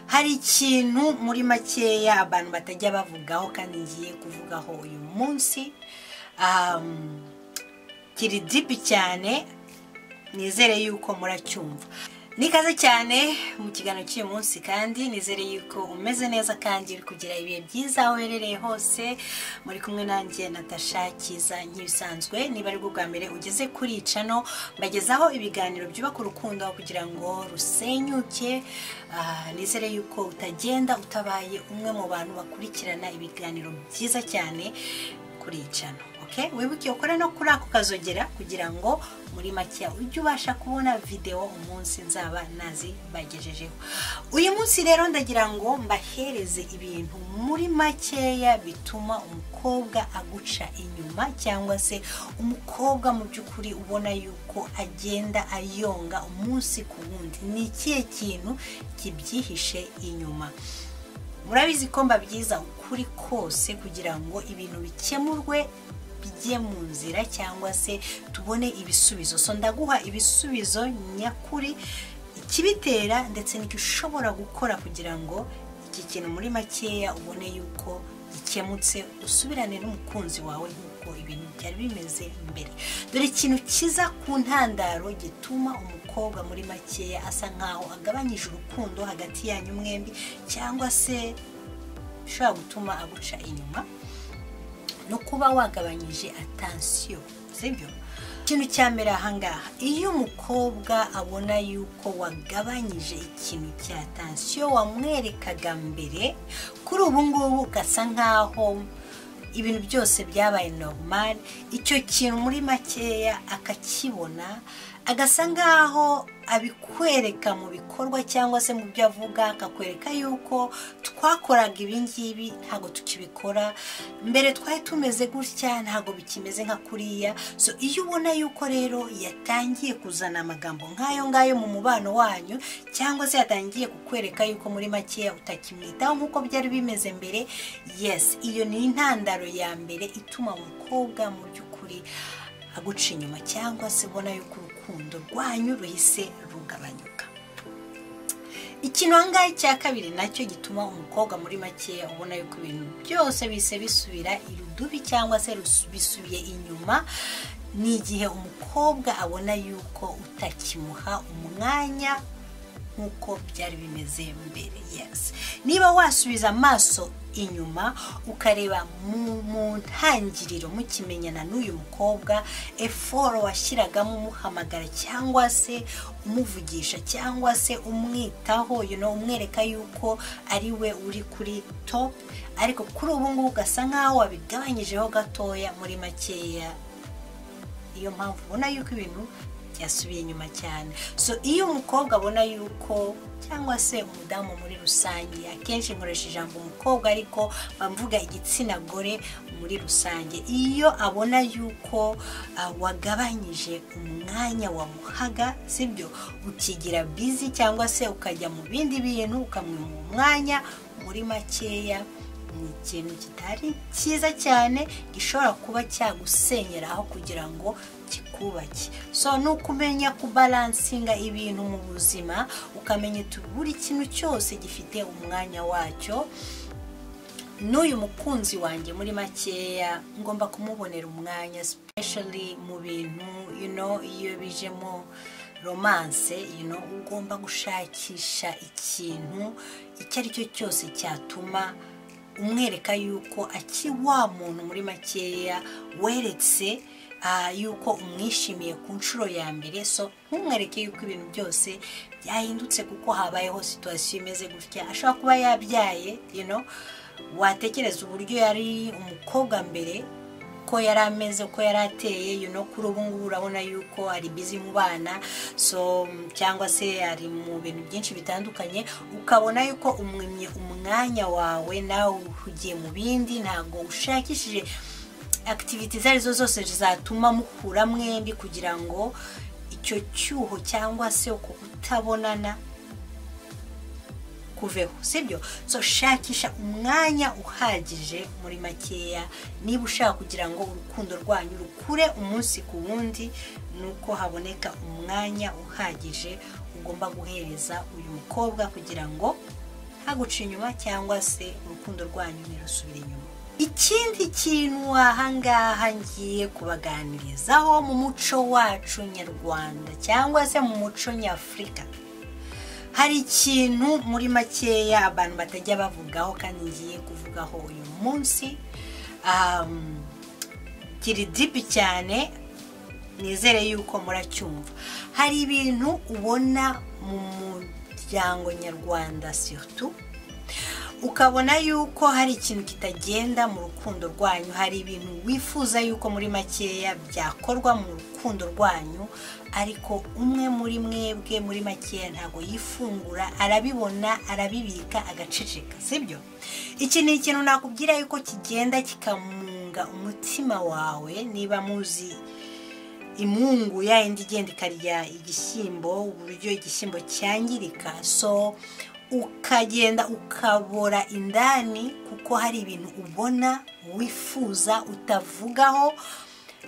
hari ikintu muri makeya abantu batajya bavugaho kandi ngiye kuvugaho uyu munsi kiri dipi cyane nizere yuko muracyumva ni ikaze cyane mu kiganiro cy'uyu munsi kandi nizere yuko umeze neza kandi uri kugira ibihe byiza aho uherereye hose muri kumwe nanjye natasha cyiza nk'ibisanzwe niba ari bwo bwa mbere ugeze kuri icano mbagezaho ibiganiro byubaka urukundo kugira ngo rusenyuke Ah, nizere yuko utagenda utabaye umwe mu bantu bakurikirana ibiganiro byiza cyane kuri icano okay? wibuke ukore no kuri ako kazogera kugira ngo muri makeya ujye ubasha kubona videwo umunsi nzaba nazibagejejeho uyu munsi rero ndagira ngo mbahereze ibintu muri makeya bituma umukobwa aguca inyuma cyangwa se umukobwa mu by'ukuri ubona yuko agenda ayonga umunsi ku wundi ni ikihe kintu kibyihishe inyuma murabizi ko mbabyiza ukuri kose kugira ngo ibintu bikemurwe bijye mu nzira cyangwa se tubone ibisubizo so ndaguha ibisubizo nyakuri ikibitera ndetse n'icyo ushobora gukora kugira ngo iki kintu muri makeya ubone yuko gikemutse usubirane n'umukunzi wawe nk'uko ibintu byari bimeze mbere dore ikintu kiza ku ntandaro gituma umukobwa muri makeya asa nkaho agabanyije urukundo hagati yanyu mwembi cyangwa se bishobora gutuma aguca inyuma ni ukuba wagabanyije atansiyo sibyo ikintu cya mbere ahangaha iyo umukobwa abona yuko wagabanyije ikintu cya atansiyo wamwerekaga mbere kuri ubu ngubu ugasa nkaho ibintu byose byabaye normal icyo kintu muri makeya akakibona agasa nkaho abikwereka mu bikorwa cyangwa se mu byo avuga akakwereka yuko twakoraga ibi ngibi ntabwo tukibikora mbere twari tumeze gutya ntabwo bikimeze nka kuriya so iyo ubona yuko rero yatangiye kuzana amagambo nk'ayo ngayo mu mubano wanyu cyangwa se yatangiye kukwereka yuko muri makeya utakimwitaho nk'uko byari bimeze mbere yes iyo ni intandaro ya mbere ituma umukobwa mu by'ukuri aguca inyuma cyangwa se ubona yuko urukundo rwanyu ruhise rugabanyuka ikintu ahangaha cya kabiri nacyo gituma umukobwa muri makeya ubona yuko ibintu byose bise bisubira irudubi cyangwa se rusu- bisubiye inyuma ni igihe umukobwa abona yuko utakimuha umwanya nk'uko byari bimeze mbere yes niba wasubiza amaso inyuma ukareba mu- mu ntangiriro mukimenyana n'uyu mukobwa eforo washyiragamo umuhamagara cyangwa se umuvugisha cyangwa se umwitaho you know, umwereka yuko ari we uri kuri top ariko kuri ubu ngubu ugasa nkaho wabigabanyijeho gatoya muri makeya iyo mpamvu ubona yuko ibintu byasubiye inyuma cyane so iyo umukobwa abona yuko cyangwa se umudamu muri rusange akenshi nkoresha ijambo umukobwa ariko mvuga igitsina gore muri rusange iyo abona yuko ah, wagabanyije umwanya wamuhaga sibyo ukigira bizi cyangwa se ukajya mu bindi bintu ukamwima umwanya muri makeya ni ikintu kitari cyiza cyane gishobora kuba cyagusenyera aho kugira ngo kikubake so ni ukumenya kubalansinga ibintu mu buzima ukamenya uti buri kintu cyose gifite umwanya wacyo n'uyu mukunzi wanjye muri makeya ngomba kumubonera umwanya especially mu bintu you know, iyo bijemo romance you know, ugomba gushakisha ikintu icyo ari cyo cyose cyatuma umwereka yuko akiri wa muntu muri makeya weretse ah, yuko umwishimiye ku nshuro ya mbere so ntumwereke yuko ibintu byose byahindutse kuko habayeho situwasiyo imeze gutya ashobora kuba yabyaye you know, watekereza uburyo yari umukobwa mbere ko yari ameze uko yari ateye you know, kuri ubu ngubu urabona yuko ari bizi mu bana so mm, cyangwa se ari mu bintu byinshi bitandukanye ukabona yuko umwimye umwanya wawe nawe uhugiye mu bindi ntabwo ushakishije akitiviti izo arizo zose zatuma muhura mwembi kugira ngo icyo cyuho cyangwa se uko kutabonana kuveho sibyo so shakisha umwanya uhagije muri makeya niba ushaka kugira ngo urukundo rwanyu rukure umunsi ku wundi ni uko haboneka umwanya uhagije ugomba guhereza uyu mukobwa kugira ngo haguca inyuma cyangwa se urukundo rwanyu ntirusubire inyuma ikindi kintu ahangaha ngiye kubaganirizaho mu muco wacu nyarwanda cyangwa se mu muco nyafurika hari ikintu muri makeya abantu batajya bavugaho kandi ngiye kuvugaho uyu munsi kiri dipi cyane nizere yuko muracyumva hari ibintu ubona mu muryango nyarwanda surtout ukabona yuko hari ikintu kitagenda mu rukundo rwanyu hari ibintu wifuza yuko muri makeya byakorwa mu rukundo rwanyu ariko umwe muri mwebwe muri makeya ntabwo yifungura arabibona arabibika agaceceka sibyo iki ni ikintu nakubwira yuko kigenda kikamunga umutima wawe niba muzi imungu yayindi igenda ikarya igishyimbo uburyo igishyimbo cyangirika so ukagenda ukabora indani kuko hari ibintu ubona wifuza utavugaho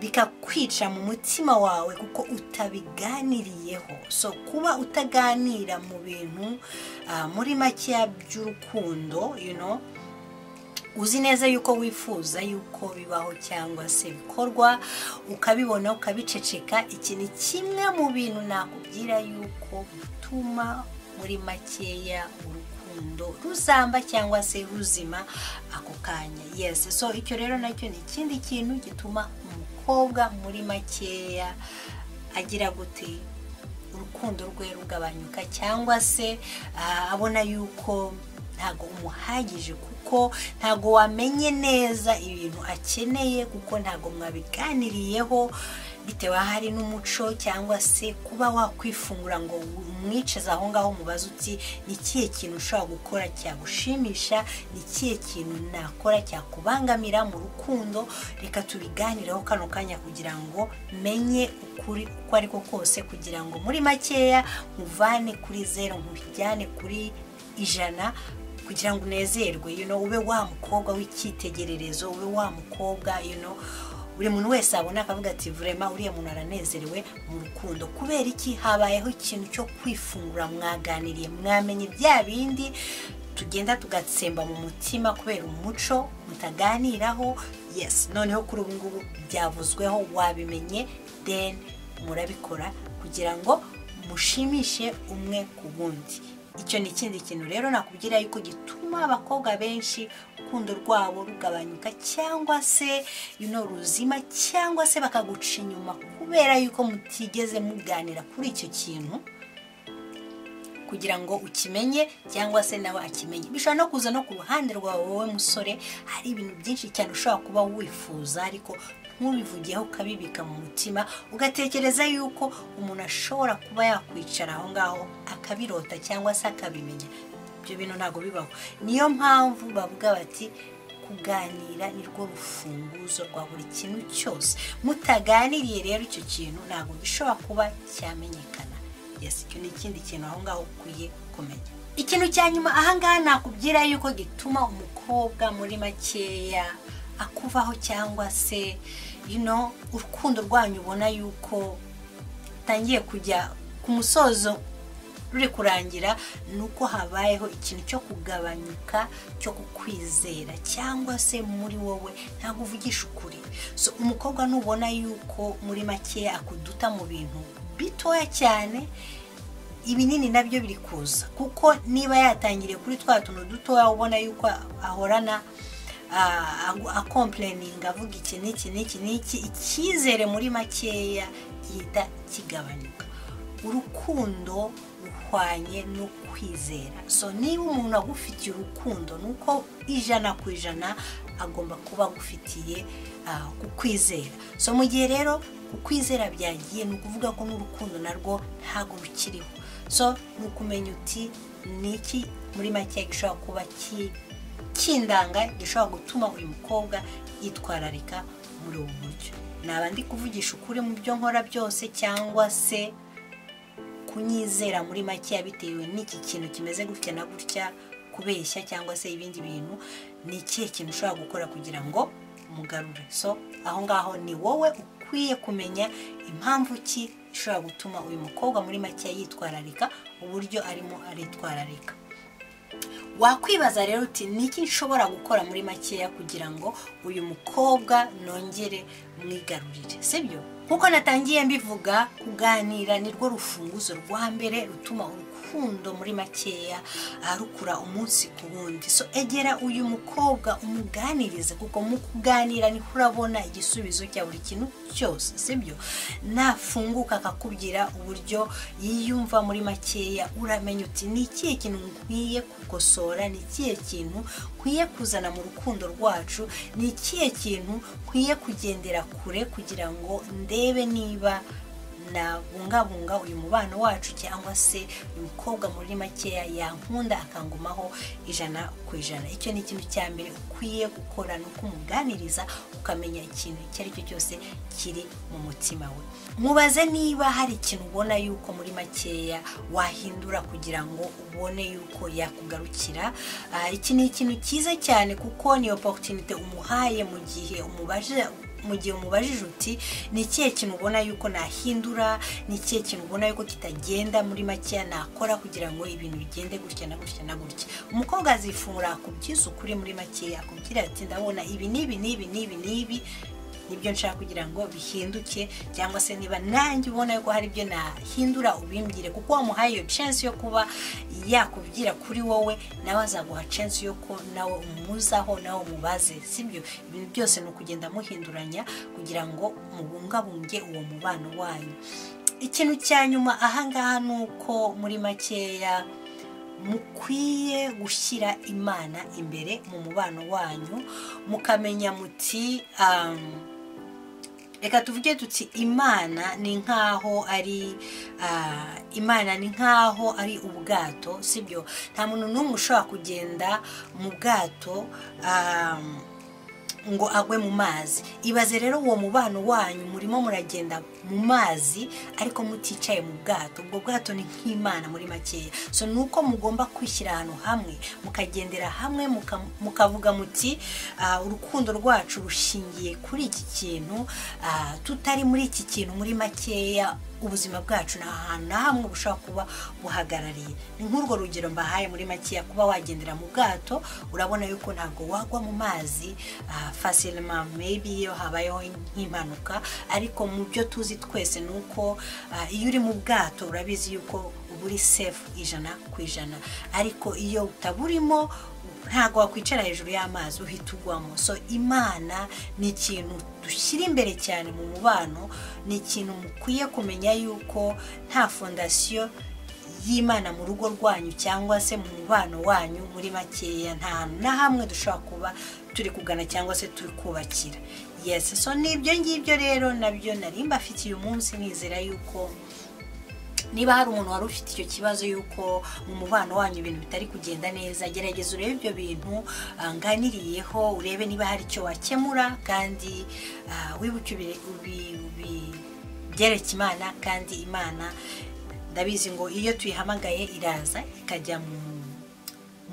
bikakwica mu mutima wawe kuko utabiganiriyeho so kuba utaganira mu bintu muri makeya by'urukundo uzi neza yuko wifuza yuko bibaho cyangwa se bikorwa ukabibona ukabiceceka iki ni kimwe mu bintu nakubwira yuko bituma muri makeya urukundo ruzamba cyangwa se ruzima ako kanya yesi so icyo rero nacyo ni ikindi kintu gituma umukobwa muri makeya agira gute urukundo rwe rugabanyuka cyangwa se abona yuko ntabwo umuhagije kuko ntabwo wamenye neza ibintu akeneye kuko ntabwo mwabiganiriyeho bitewe hari n'umuco cyangwa se kuba wakwifungura ngo umwiceze aho ngaho mubaze uti ni ikihe kintu ushobora gukora cyagushimisha ni ikihe kintu nakora cyakubangamira mu rukundo reka tubiganireho kano kanya kugira ngo menye ukuri uko ari ko kose kugira ngo muri makeya muvane kuri zeru mubijyane kuri ijana kugira ngo unezerwe ube wa mukobwa w'icyitegererezo ube wa mukobwa buri muntu wese abona akavuga ati vurema uriya muntu aranezerewe mu rukundo kubera iki habayeho ikintu cyo kwifungura mwaganiriye mwamenye bya bindi tugenda tugatsemba mu mutima kubera umuco mutaganiraho yesi noneho kuri ubu ngubu byavuzweho wabimenye deni murabikora kugira ngo mushimishe umwe ku wundi icyo ni ikindi kintu rero nakubwira yuko gituma abakobwa benshi urukundo rwabo rugabanyuka cyangwa se ruzima cyangwa se bakaguca inyuma kubera yuko mutigeze muganira kuri icyo kintu kugira ngo ukimenye cyangwa se nawe akimenye bishobora no kuza no ku ruhande rwawe wowe musore hari ibintu byinshi cyane ushobora kuba wifuza ariko ntubivugeho ukabibika mu mutima ugatekereza yuko umuntu ashobora kuba yakwicara aho ngaho akabirota cyangwa se akabimenya ibyo bintu ntabwo bibaho niyo mpamvu bavuga bati kuganira nirwo rufunguzo rwa buri kintu cyose mutaganiriye rero icyo kintu ntabwo gishobora kuba cyamenyekana icyo ni ikindi kintu aho ngaho ukwiye kumenya ikintu cya nyuma ahangaha nakubwira yuko gituma umukobwa muri makeya akuvaho cyangwa se urukundo rwanyu ubona yuko utangiye kujya ku musozo ruri kurangira ni uko habayeho ikintu cyo kugabanyuka cyo kukwizera cyangwa se muri wowe ntabwo uvugisha ukuri umukobwa nubona yuko muri makeya akuduta mu bintu bitoya cyane ibinini nabyo biri kuza kuko niba yatangiriye kuri twa tuntu dutoya ubona yuko ahorana akompleninga avuga iki n'iki n'iki n'iki icyizere muri makeya gihita kigabanyuka urukundo ruhwanye no kwizera so niba umuntu agufitiye urukundo ni uko ijana ku ijana agomba kuba agufitiye kukwizera so mu gihe rero ukwizera byagiye ni ukuvuga ko n'urukundo narwo ntabwo rukiriho so ni ukumenya uti ni iki muri make gishobora kuba kindanga gishobora gutuma uyu mukobwa yitwararika muri ubu buryo naba ndi kuvugisha ukuri mu byo nkora byose cyangwa se kunyizera muri make bitewe n'iki kintu kimeze gutya na gutya kubeshya cyangwa se ibindi bintu ni ikihe kintu ushobora gukora kugira ngo umugarure so aho ngaho ni wowe ukwiye kumenya impamvu ki ishobora gutuma uyu mukobwa muri make yitwararika uburyo arimo aritwararika wakwibaza rero uti niki nshobora gukora muri makeya kugira ngo uyu mukobwa nongere mwigarurire sibyo nkuko natangiye mbivuga kuganira nirwo rufunguzo rwa mbere rutuma urukundo muri makeya arukura umunsi ku wundi so egera uyu mukobwa umuganirize kuko mu kuganira niho urabona igisubizo cya buri kintu cyose sibyo nafunguka akakubwira uburyo yiyumva muri makeya uramenya uti ni ikihe kintu nkwiye gukosora ni ikihe kintu nkwiye kuzana mu rukundo rwacu ni ikihe kintu nkwiye kugendera kure kugira ngo ndebe niba nabungabunga uyu mubano wacu cyangwa se uyu mukobwa muri makeya yankunda akangumaho ijana ku ijana icyo ni ikintu cya mbere ukwiye gukora ni ukumuganiriza ukamenya ikintu icyo ari cyo cyose kiri mu mutima we mubaze niba hari ikintu ubona yuko muri makeya wahindura kugira ngo ubone yuko yakugarukira Ah, iki ni ikintu cyiza cyane kuko ni oporutunite umuhaye mu gihe umubaje mu gihe umubajije uti ni ikihe kintu ubona yuko nahindura ni ikihe kintu ubona yuko kitagenda muri makeya nakora kugira ngo ibintu bigende gutya na gutya na gutya umukobwa azifungura akubwiza ukuri muri makeya akubwira ati ndabona ibi n'ibi n'ibi n'ibi n'ibi nibyo nshaka kugira ngo bihinduke cyangwa se niba nanjye ubona yuko hari ibyo nahindura ubimbwire kuko wamuhaye iyo chance yo kuba yakubwira kuri wowe nawe azaguha chance yo ko nawe umuzaho nawe umubaze sibyo ibintu byose ni ukugenda muhinduranya kugira ngo mubungabunge uwo mubano wanyu ikintu cya nyuma ahangaha ni uko muri makeya mukwiye gushyira imana imbere mu mubano wanyu mukamenya muti um, reka tuvuge tuti imana ni nk'aho ari ah, imana ni nk'aho ari ubwato sibyo nta muntu n'umwe ushobora kugenda mu bwato um, ngo agwe mu mazi ibaze rero uwo mubano wanyu murimo muragenda mu mazi ariko muticaye mu bwato ubwo bwato ni nk'imana muri makeya so ni uko mugomba kwishyira ahantu hamwe mukagendera hamwe muka- mukavuga muti "Ah, urukundo rwacu rushingiye kuri iki kintu ah, tutari muri iki kintu muri makeya ubuzima bwacu ni ahantu na hamwe bushobora kuba buhagarariye ni nk'urwo rugero mbahaye muri makeya kuba wagendera mu bwato urabona yuko ntabwo wagwa mu mazi ah, facilement maybe iyo habayeho nk'impanuka ariko mu byo tuzi twese ni uko ah, iyo uri mu bwato urabizi yuko uba uri safe ijana ku ijana ariko iyo utaburimo ntabwo wakwicara hejuru y'amazi uhita ugwamo so imana ni ikintu dushyira imbere cyane mu mubano ni ikintu mukwiye kumenya yuko nta fondasiyo y'imana mu rugo rwanyu cyangwa se mu mubano wanyu muri makeya nta hantu na hamwe dushobora kuba turi kugana cyangwa se turi kubakira yesi so ni ibyo ngibyo rero nabyo nari mbafitiye umunsi nizera yuko niba hari umuntu wari ufite icyo kibazo y'uko mu mubano wanyu ibintu bitari kugenda neza gerageza urebe ibyo bintu ah, nganiriyeho urebe niba hari icyo wakemura kandi ah, wibuke ubi- ubi- ubi- byereke imana kandi imana ndabizi ngo iyo tuyihamagaye iraza ikajya mu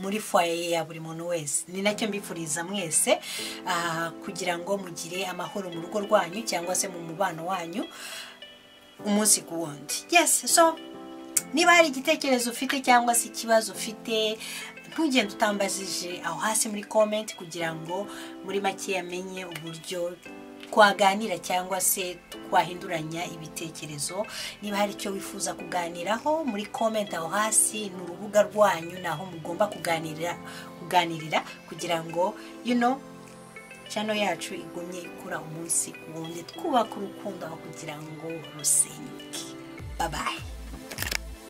muri foye ya buri muntu wese ni nacyo mbifuriza mwese ah, kugira ngo mugire amahoro mu rugo rwanyu cyangwa se mu mubano wanyu umunsi ku wundi yes so niba hari igitekerezo ufite cyangwa se ikibazo ufite ntugende utambajije aho hasi muri comment kugira ngo muri make amenye uburyo twaganira cyangwa se twahinduranya ibitekerezo niba hari icyo wifuza kuganiraho muri comment aho hasi ni urubuga rwanyu ni aho mugomba kuganirira kuganirira kugira ngo you know channel yacu igumye ikura umunsi ku wundi twubaka urukundo aho kugira ngo rusenyuke babaye